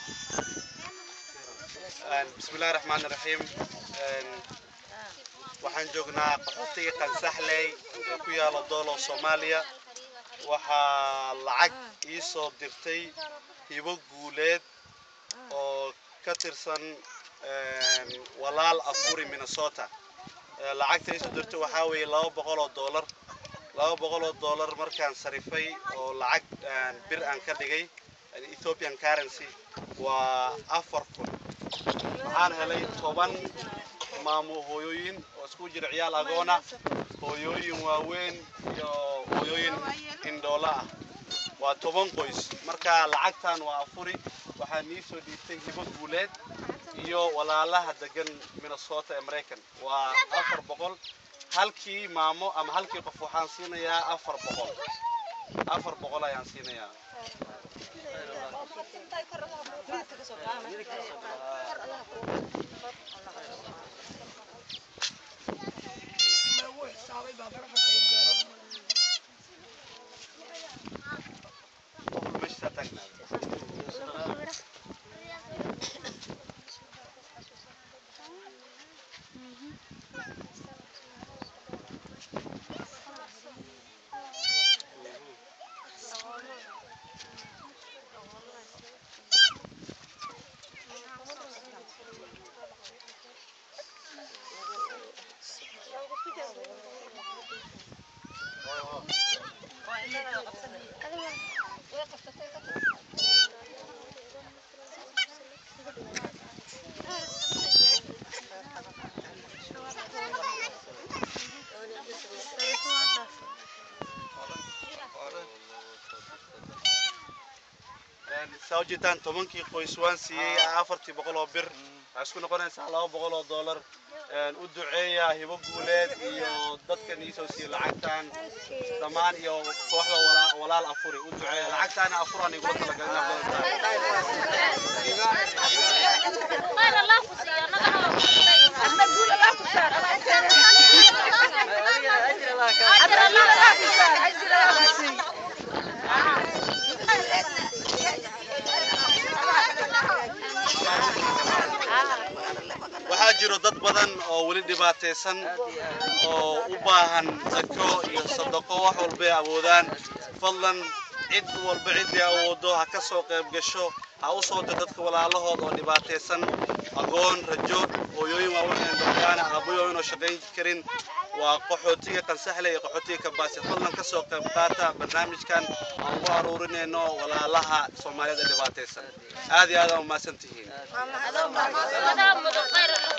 bismillahi raxmaani raxiim waxaan joognaa qaxootiga qansaxley ee ku yaala doolo soomaaliya waxaa lacag ii soo dirtay hibo guuleed oo ka tirsan walaal afuri minnesota lacagta ii soo dirtay waxaa weeye laba boqol oo doolar laba boqol oo doolar markaan sarifay oo lacag bir aan ka dhigay ethiopian currency waa afar kun waxaan helay toban maamo hooyooyin oo isku jira ciyaal agoona hooyooyin waaweyn iyo hooyooyin indhoola ah waa toban qoys marka lacagtan waa afuri waxaa nii soo dhiibtay hibo guuleed iyo walaalaha degan minnesota ee maraykan waa afar boqol halkii maamo ama halkii qof waxaan siinayaa afar boqol afar boqol ayaan siinayaa meesha tagnaa saa ujeedaan tobankii qoys waan siiyey afartii boqol oo bir waxay isku noqonaysaa laba boqol oo doolar u duceeya hibo guuleed iyo dadkan iisoo siiyey lacagtan dhammaan iyo kooxda walaa- walaal afuri u duceeya lacagtaana afuraan igula talagalin waxaa jiro dad badan oo weli dhibaataysan oo u baahan zako iyo sadaqo wax walbay awoodaan fadlan cid walba ciddii awoodo ha ka soo qayb gasho ha u soo dir dadka walaalahood oo dhibaataysan agoon rajo hooyooyin waaweyn aan dambiyaan aabbayooyin oo shaqayn karin waa qaxootiga qansaxle iyo qaxootiga kabaasi fadlan ka soo qayb qaata barnaamijkan aan ugu aruurinayno walaalaha soomaaliyada dhibaataysan aad iyo aad aa umahadsan tihiin Ada mudo khayr